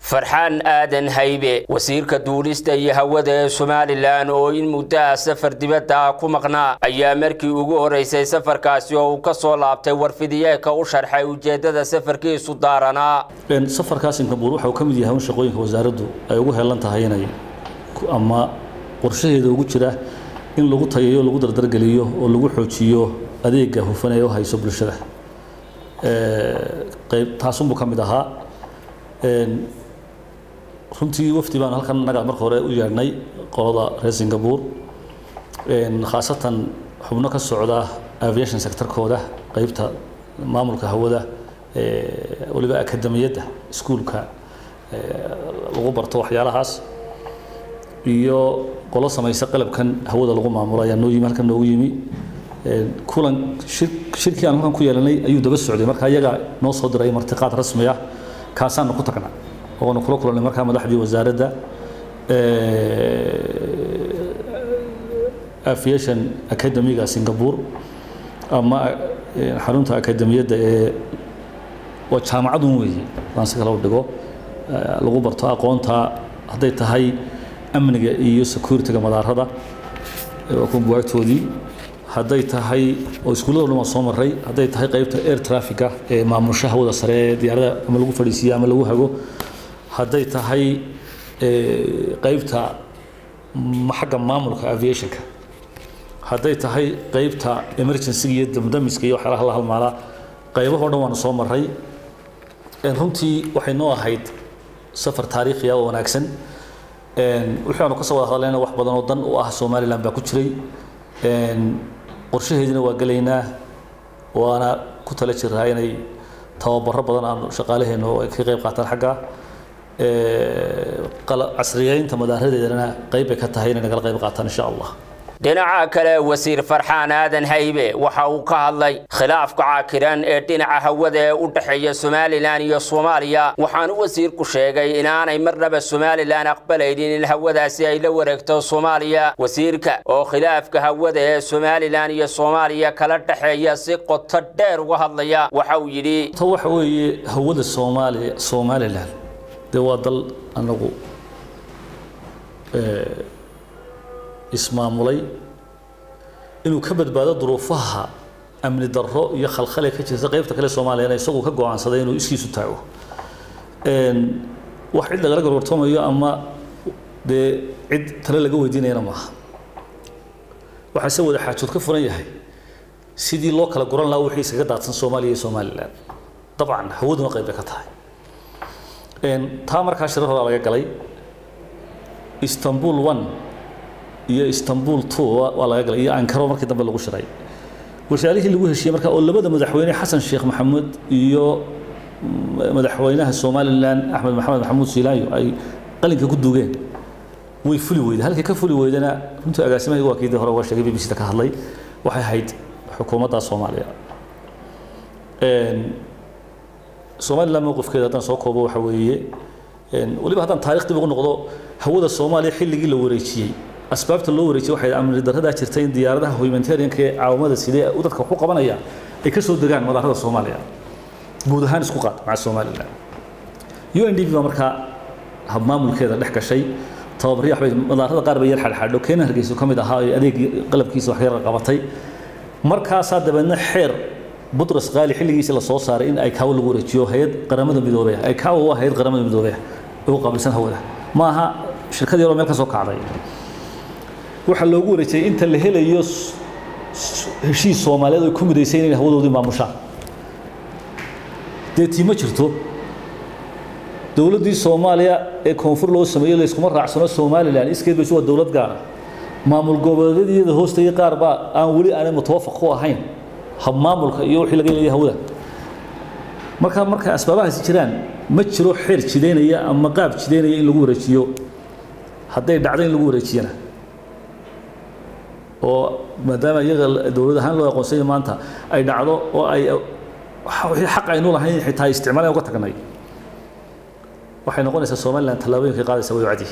farxaan aadan haybe wasiirka duulista iyo hawada ee somalilan oo in muddaha safar dibadda ku maqnaa ayaa markii ugu horeysay safarkaasi oo uu ka soo laabtay warfidiyeeka u sharxay ujeeddada safarkiisu daaranaa safarkaa singabuur waxa uu ka mid yahay un shaqooyinka wasaaraddu ay ugu heelan tahay inay ama qorshaheeda ugu jira in lagu tayayo lagu dardargeliyo oo lagu xoojiyo adeega hufan ee u hayso bulshada qayb taasunbuu ka mid ahaa runtii wafdi baan halkan naga marka hore u yeedhnay qolada reer singapore khaasatan xubno ka socda aviation sectorkooda qaybta maamulka hawada waliba akademiyadda iskuulka lagu barto waxyaalahaas iyo qolo samaysa qalabkan hawada lagu maamulo ayaa noo yimi halkan noogu yimi kulan shirkii aan halkan ku yeelanay ayuu daba socday marka iyagaa noo soo diray martiqaad rasmi ah kaasaanu ku tagnaa oonu kula kulannay markaa madaxdii wasaaradda aviation academiga singapore ama xarunta akademiyadda ee waa jaamacadun weeye aan si kale u dhigo lagu barto aqoonta hadday tahay amniga iyo securityga madaarada waa kuwa buwaagtoodii hadday tahay oo iskuullada dhan waa soo maray hadday tahay qaybta air traffica ee maamusha hawada sare ee diyaarada ama lagu fadhiisiiyo ama lagu hago hadday tahay qaybta xagga maamulka aviationka hadday tahay qaybta emergencyga iyo damdamiska iyo waxyaalaha la halmaalaa qaybahoo dhan waanu soo maray runtii waxay noo ahayd safar taariikhiya oo wanaagsan wixii aanu ka soo wada hadlayna wax badan oo dan u ah somaliland baa ku jiray qorshaheedina waa gelaynaa waana ku tala jiraa inay tababaro badan aanu shaqaalaheena oo ay ka qayb qaataan xagga casriyeynta madaaradeedana qayb bay ka tahay inay nagala qayb qaataan insha allah dhinaca kale wasiir farxaan aadan haybe waxa uu ka hadlay khilaafka caakiran ee dhinaca hawada ee u dhexeeya somalilan iyo soomaaliya waxaanu wasiirku sheegay inaanay marnaba somalilan aqbalaynin in hawadaasi ay la wareegto soomaaliya wasiirka oo khilaafka hawada ee somalilan iyo soomaaliya kala dhexeeya si qoto dheer uga hadlaya waxa uu yidhi ta waxa weeye hawada soomaaliya somalilan dee waa dal anagu ismaamulay inuu ka badbaado duruufaha amni darro iyo khalkhale ka jirta qaybta kale soomaaliyana isagu ka go-aansaday inuu iskiisu taago wax cid lagala gorgortamayo ama dee cid tale laga weydiinayana maaha waxaa se wada xaajood ka furan yahay sidii loo kala guran lahaa wixii iskaga daadsan soomaaliya iyo somalilan dabcan hawaduna qayb bay ka tahay taa markaa shirar horaa laga galay istanbul one iyo istanbul two waa laga galay iyo ankaro markii dambe lagu shiray wasaarihii lagu heshiiyey marka oo labada madaxweyne xasan sheekh maxamuud iyo madaxweynaha somalilan axmed maxamed maxamuud siilaanyo ay qalinka ku duugeen way fuli weyday halkii ka fuli weydana runtii agaasimaha waa kiidii hore uga sheegay b b c da ka hadlay waxay ahayd xukuumadda soomaaliya somalilan mowqifkeeda haddaan soo koobo waxa weeye weliba haddaan taarikh dib ugu noqdo hawada soomaaliya xilligii la wareejiyey asbaabta loo wareejiyey waxay amni darradaa jirtay in diyaaradaha humanitarianka ee caawamada sidee u dadka ku qabanaya ay ka soo degaan madaarada soomaaliya guud ahaan isku qaad maca somalilan u n d b baa markaa habmaamulkeeda dhex gashay tababaryo waxbay madaarada qaar bay yar xadhxadho keena hargeysa ka mid ahaa ee adeegii qalabkiisa wax yar qabatay markaasaa dabeedna xeer butras qaali xilligiisii la soo saaray in ay kaawo lagu wareejiyo hay-ad qaramada midoobey ay kaawo waa hay-ad qaramada midoobey ugu qaabilsan hawada ma aha shirkad yaroo meel ka soo kacday waxaa loogu wareejiyey inta la helayo heshiis soomaaliyeed ay ku midaysay inay hawadoodii maamushaan dee tii ma jirto dowladdii soomaaliya ee koonfur loo sameeyey layskuma raacsano somalilan iskeed baysu waa dowlad gaara maamul goboleedyada hoostayay qaar baa aan weli aanay mutawafaq ku ahayn habmaamulka iyo wixii laga leeyahay hawada marka marka asbaabahaasi jiraan ma jiro xeer jidaynaya ama qaab jidaynaya in lagu wareejiyo hadday dhacdo in lagu wareejiyana oo maadaama iyaga dowlad ahaan loo aqoonsanya maanta ay dhacdo oo ay wixii xaq aynu lahayn xitaa isticmaalaan uga tagnay waxay noqonaysaa somalilan tallaabooyinkay qaadaysa way cadi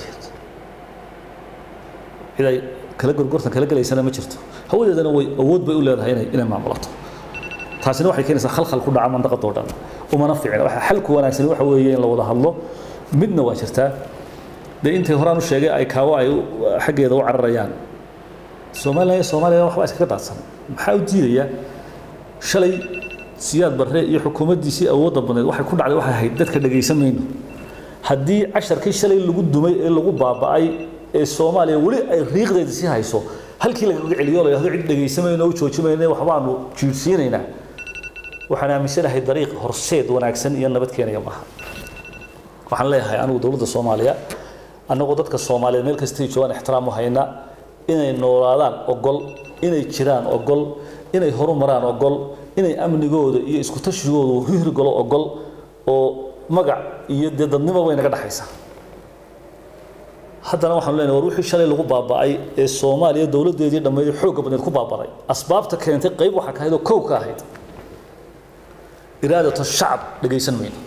cid ay kala gorgortan kala gelaysana ma jirto hawadeedana way awood bay u leedahay inay inay maamulato taasina waxay keenaysaa khalkhal ku dhaca mandaqadoo dhan umana ficin waxa xalku wanaagsan waxa weeye in la wada hadlo midna waa jirtaa dee intay horaan u sheegay ay kaawo ay xaggeeda u cararayaan soomaaliya soomaaliya waxba iskaga daadsan maxaa u diidaya shalay siyaad barre iyo xukuumaddiisii awoodda badneed waxay ku dhacday waxay ahayd dadka dhegaysan mayno haddii casharkii shalay lagu dumay ee lagu baaba'ay ee soomaaliya weli ay riiqdeeda sii hayso halkii lagaga celiyo la yidhahdo cid dhegaysamayno u joojimayno waxbaanu jiirsiinaynaa waxaan aaminsanahay dariiq horseed wanaagsan iyo nabad keenaya maaha waxaan leeyahay anigu dowladda soomaaliya annagoo dadka soomaaliyeed meel kastay joogaan ixtiraam u hayna inay noolaadaan ogol inay jiraan ogol inay horumaraan ogol inay amnigooda iyo isku tashigoodu hirgalo ogol oo magac iyo dee dadnimo way naga dhexaysa haddana waxaanu leenahay war wixii shalay lagu baaba'ay ee soomaaliya dowladdeedii dhammeyd xoogga badneed ku baabaday asbaabta keentay qayb waxaa ka ahayd oo kow ka ahayd iraadatu shacab dhegaysan mayno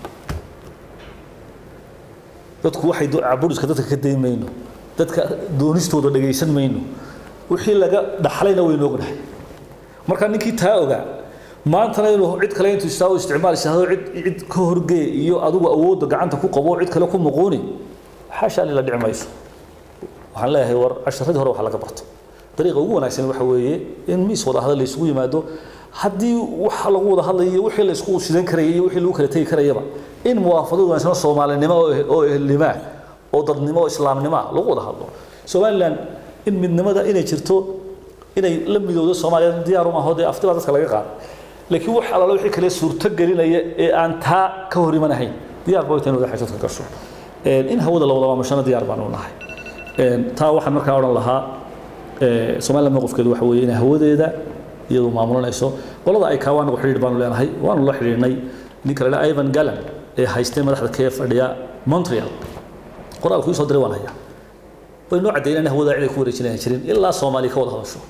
dadku waxay caburiska dadka ka dayn mayno dadka doonistooda dhegaysan mayno wixii laga dhaxlayna waynu ognahay marka ninkii taa ogaa maantana inuu cid kale intuu istaago isticmaal isaahdo cid cid ka horgee iyo adigu awoodda gacanta ku qabo cid kale ku muquuni xaasha lila dhici mayso waxaan leeyahay war casharadii hore waxa laga barto dariiqa ugu wanaagsan waxa weeye in miis wada hadal la isugu yimaado haddii waxa lagu wada hadlayo wixii la isku sidan karayay iyo wixii lagu kala tegi karayaba in muwaafaqad wanaagsan oo soomaalinimo oo ehelnimo oo dadnimo oo islaamnimo lagu wada hadlo somaliland in midnimada inay jirto inay la midowdo soomaaliya diyaar uma aho dee afti baa dadka laga qaaday laakiin wax alaala wixii kale suurto gelinaya ee aan taa ka hor imanahayn diyaar ba wayta in wada xajoodka gasho in hawada la wada maamashana diyaar baanu nahay taa waxaan markaa odhan lahaa somaliland mowqifkeedu waxa weeye inay hawadeeda iyadu maamulanayso qolada ay kaawaa anagu xidhiir baanu leenahay waanu la xidhiirnay ninka la ivan gallan ee haystay madaxda kee fadhiya montreal qoraalku ii soo diray waan hayaa way noo caddeeyeen in hawada cid ay ku wareejinayan jirin ilaa soomaaliya ka wada hadasho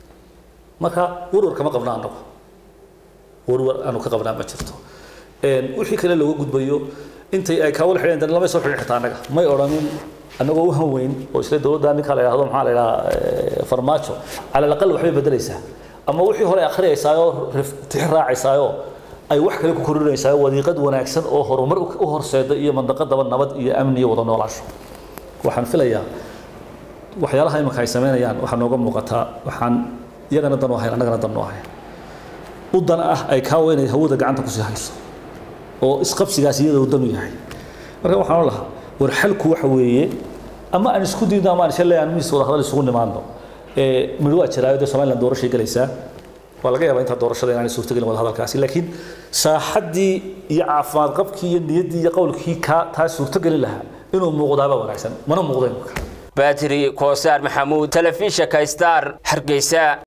marka warwar kama qabna anagu warwar aanu ka qabnaa ma jirto wixii kale looga gudbayo intay ay kaawala xidheen dan lamay soo xidhin xitaa annaga may odhanin annagoo u hanweyn oo isla dowladda ninka la yidhahdo maxaa la yidhahaa farmaajo cala alaqal waxbay bedelaysaa ama wixii hore akhriyaysaayoo tix raacaysaayoo ay wax kale ku korinaysaa wadiiqad wanaagsan oo horumar u horseeda iyo mandaqadaba nabad iyo amni iyo wada noolaasho waxaan filayaa waxyaalaha iminka ay samaynayaan waxaa nooga muuqataa waxaan iyagana dan u ahayn annagana dan u ahayn u dan ah ay kaawa inay hawada gacanta kusii hayso oo isqabsigaas iyada uu dan u yahay marka waxaan lahaa war xalku waxa weeye ama aan isku diidno ama aan isha leeyahay miis wada hadal isugu nimaadno midho waa jiraayo dee somaliland doorashay galaysaa waa laga yaabaa intaa doorashada inaanay suurtagelin wada hadalkaasi laakiin saaxaddii iyo caafimaad qabkii iyo niyaddii iyo qowlkii kaa taa suurtagelin lahaa inuu muuqdaaba wanaagsan mana muuqdo imika baatiri koosaar maxamuud telefishinka star hargeysa